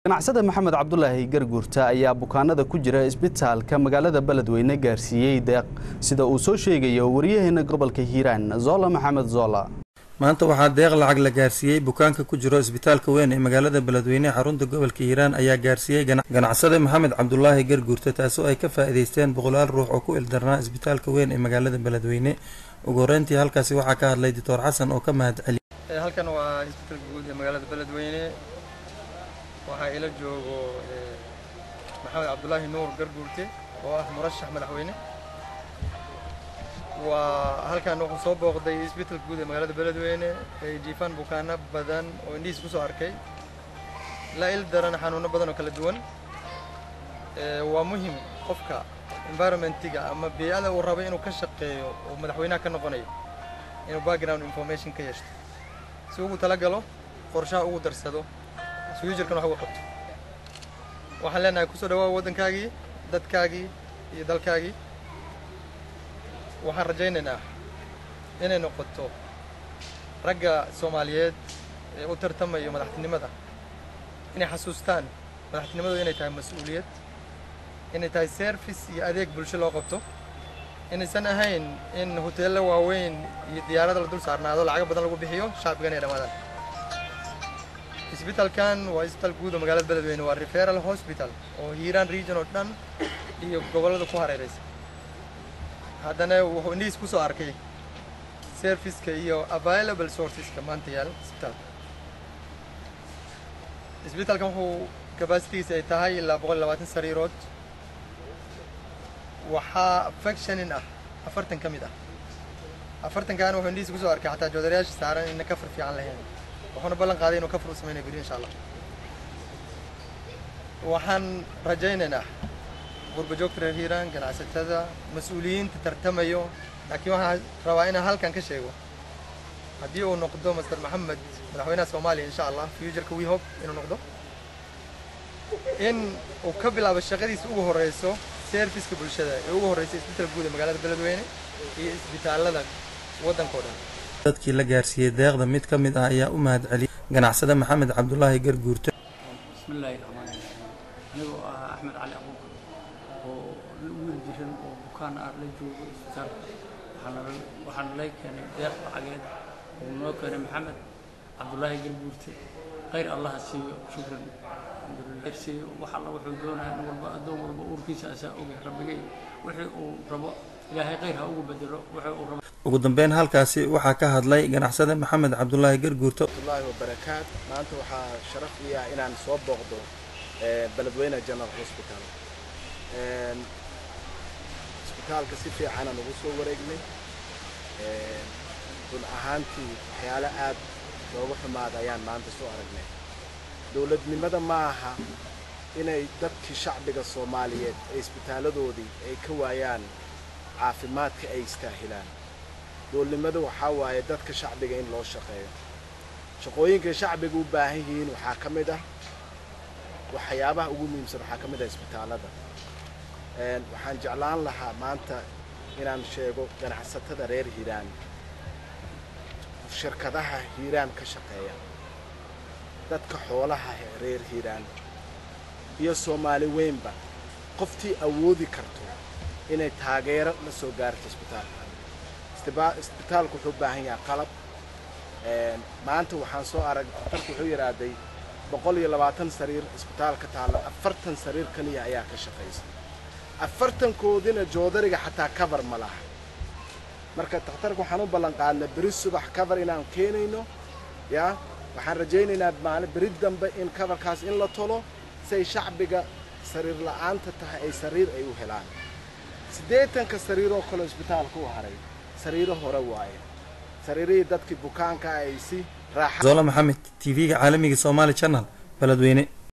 ganacsada maxamed cabdulaahi garguurta ayaa bukaanada ku jira isbitaalka magaalada beledweyne gaarsiiyey deeq sida uu soo sheegayo waryaheena gobolka hiiraan zola maxamed zola maanta waxaa deeq lacag la gaarsiiyey bukaanka ku jiro isbitaalka weyn ee magaalada beledweyne xarunta gobolka hiiraan ayaa gaarsiiyey ganacsade maxamed cabdulaahi garguurta taasoo ay ka faa'iideysteen boqolaal ruux oo ku ildarnaa isbitaalka weyn ee magaalada beledweyne ugu horeyntii halkaasi waxaa ka hadlay doctor xasan oo ka mahad celiyay halkan waa isbitaalka guud ee magaalada beledweyne waxaa ila joogo maxamed cabdulaahi nuur garguurte oo ah murashax madaxweyne waa halkan wuxuu soo booqday isbitaalka guud ee magaalada beledweyne ay jiifaan bukaano badan oo indhihiis kusoo arkay la il daran xanuuno badan oo kala duwan waa muhim qofka environmentiga ama bey'ada uu rabay inuu ka shaqeeyo oo madaxweynaha ka noqonayo inuu background information ka yeeshto si ugu talagalo qorshaha ugu darsado suyujarkan wax ugu qabto waxaan leenahay kusoo dhawaa waddankaagii dadkaagii iyo dalkaagii waxaan rajaynaynaa inay noqoto ragga soomaaliyeed ee u tartamayo madaxtinimada inay xasuustaan madaxtinimadooda inay tahay mas-uuliyad inay tahay service iyo adeeg bulsho loo qabto inaysan ahayn in hoteello waaweyn iyo diyaarada la dul saarnaado lacago badan lagu bixiyo shacbigan ay dhammaadaan isbitaalkan waa isbitaal guud oo magaalada beledweyne waa referal hospital oo hiiraan region oo dhan iyo gobollada ku hareeraysa haddana wuxuu indhihiis kusoo arkay serviceka iyo available sourceska maanta yaal isbitaalka isbitaalkan wuxuu capacitigiisa ay tahay ilaa boqol iyo labaatan sariirood waxaa factionin ah afartan ka mid ah afartankaana wuxuu indhihiis kusoo arkay xataa joodarayaasha saaran ina kafar fiican lahayn wuxuuna ballan qaaday inuu kafar u samaynayo beri insha allah waxaan rajaynaynaa gurba joogta reer hiiraan ganacsatada mas-uuliyiinta tartamayo laakiin waxaan rabaa inaan halkan ka sheego haddii uu noqdo master maxamed madaxweynaha soomaaliya insha allah futureka we hope inuu noqdo in uu ka bilaabo shaqadiisa ugu horeyso serviceka bulshada ee ugu horeysa isbitaalka guud ee magaalada beledweyne iyo isbitaalada waddanka o dhan dadkii la gaarsiiyey deeqda mid ka mid ah ayaa u mahad celiyay ganacsade maxamed cabdulaahi garguurte bismillaahi raxmaani raxiim anigoo ah axmed cali abuukar oo wiil jiran oo bukaan ah la joogo isbitaalka waxaana lay keenay deeq lacageed oo noo keenay maxamed cabdulaahi garguurte khayr allaha siiyo shukran alxamdulilah siiyo wax alla wuxuu doonaya in walba addoon walba uurkiisa asaa ogay rabbigay wixii uu rabo ilaahay khayr ha ugu bedelo wixii uu rabo ugu dambeyn halkaasi waxaa ka hadlay ganacsade maxamed cabdulaahi garguurto allahi wabarakaat maanta waxaa sharaf ii ah inaan soo booqdo beledweyne general hospital isbitaalka si fiicanaan ugu soo wareegnay run ahaantii waxyaalo aad looga xumaada ayaan maanta soo aragnay dowladnimada ma aha inay dadkii shacbiga soomaaliyeed ee isbitaaladoodii ay ka waayaan caafimaadka ay istaahilaan dowladnimada waxaa waaye dadka shacbiga in loo shaqeeyo shaqooyinkay shacbiga u baahan yihiin waxaa ka mid ah waxyaabaha ugu muhiimsan waxaa ka mid ah isbitaallada waxaan jeclaan lahaa maanta inaan sheego ganacsatada reer hiiraan shirkadaha hiiraan ka shaqeeya dadka xoolaha reer hiiraan iyo soomaali weynba qoftii awoodi karto inay taageero la soo gaarto isbitaalka isbitaalku wuxuu u baahan yahay qalab maanta waxaan soo arag daktarku wuxuu yidhaahday boqol iyo labaatan sariir isbitaalka taalla afartan sariir keliya ayaa ka shaqaysa afartankoodina joodariga xataa cover ma laha marka dakhtarka waxaan u ballan qaadnay beri subax cover inaan keenayno yaa waxaan rajaynaynaa maalin beri dambe in coverkaas in la tolo si ay shacbiga sariir la'aanta tahay ay sariir ay u helaan siddeetanka sariiroo kale isbitaalka u haray sariiro hore waaye sariirihii dadkii bukaanka ay si raaxa zola maxamed t v-ga caalamiga somaali channel beledweyne